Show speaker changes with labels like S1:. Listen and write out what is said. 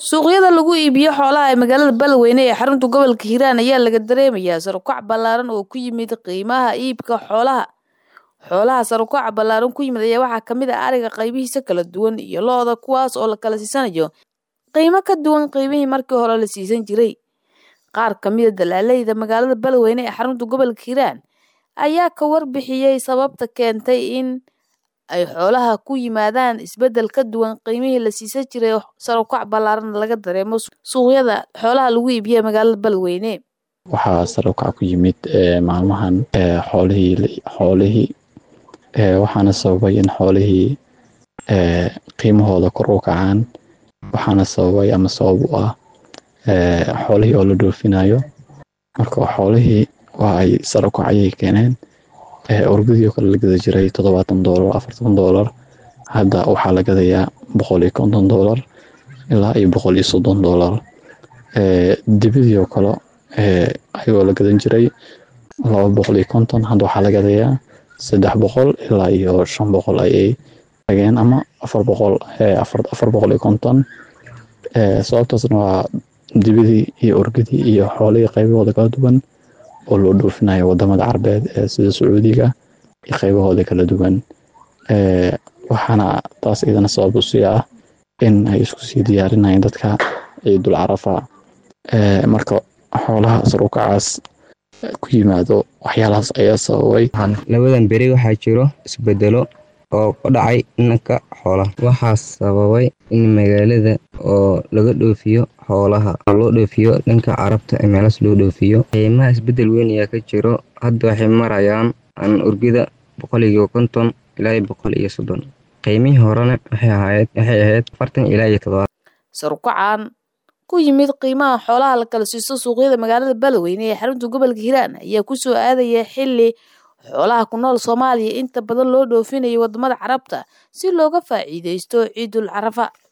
S1: suuqyada lagu iibiyo xoolaha ee magaalada Beledweyne ee xarunta gobolka Hiiraan ayaa laga dareemayaa sare u kac ballaaran oo ku yimid qiimaha iibka xoolaha. Xoolaha sare u kaca ballaaran ku yimid ayaa waxaa ka mid ah ariga qaybihiisa kala duwan iyo lo'da kuwaas oo la kala siisanayo qiimo ka duwan qiimihii markii hore la siisan jiray. Qaar ka mid ah dalaaleyda magaalada Beledweyne ee xarunta gobolka Hiiraan ayaa ka warbixiyay sababta keentay in ay xoolaha ku yimaadaan isbeddel ka duwan qiimihii la siisan jiray oo sare u kac ballaaran laga dareemo suuqyada xoolaha lagu iibiyo ee magaalada Beledweyne.
S2: waxaa sare u kac ku yimid maalmahan xoolihii xoolihii waxaana sababay in xoolihii qiimahooda kor u kacaan waxaana sababay ama sabab u ah xoolihii oo la dhoofinayo marka xoolihii waa ay sare u kac ayay keeneen orgadii oo kale la gada jiray toddobaatan doolar afartan doolar hadda waxaa la gadayaa boqol iyo konton doolar ilaa iyo boqol iyo soddon doolar dibidii oo kale ayagoo la gadan jiray laba boqol iyo konton hadda waxaa la gadayaa saddex boqol ilaa iyo shan boqol ayay tageen ama afar boqol afar boqol iyo konton sababtaasna waa dibidii iyo orgadii iyo xoolihii qaybahooda kala duwan oo loo dhoofinayo wadamada carbeed sida sacuudiga iyo qaybahooda kala duwan waxaana taas iyadana sabab usii ah in ay isku sii diyaarinayeen dadka ciidul carafa marka xoolaha sar u kacaas ku yimaado waxyaalahaas ayaa sababay
S3: labadan beri waxaa jiro isbedelo oo ku dhacay dhanka xoolaha waxaa sababay in magaalada oo laga dhoofiyo xoolaha oo loo dhoofiyo dhanka carabta ee meelaas loo dhoofiyo qiimaha isbedel weyn ayaa ka jiro hadda waxay marayaan an urgida boqol iyo konton ilaa iyo boqol iyo soddon qiimihii horena waxay ahayd waxay ahayd afartan ilaa iyo toddobaad
S1: sar u kacaan ku yimid qiimaha xoolaha la kala siisto suuqyada magaalada Beledweyne ee xarunta gobolka Hiiraan ayaa ku soo aadaya xilli xoolaha ku nool Soomaaliya inta badan loo dhoofinayo wadamada Carabta si looga faa'iideysto Ciidul Carafa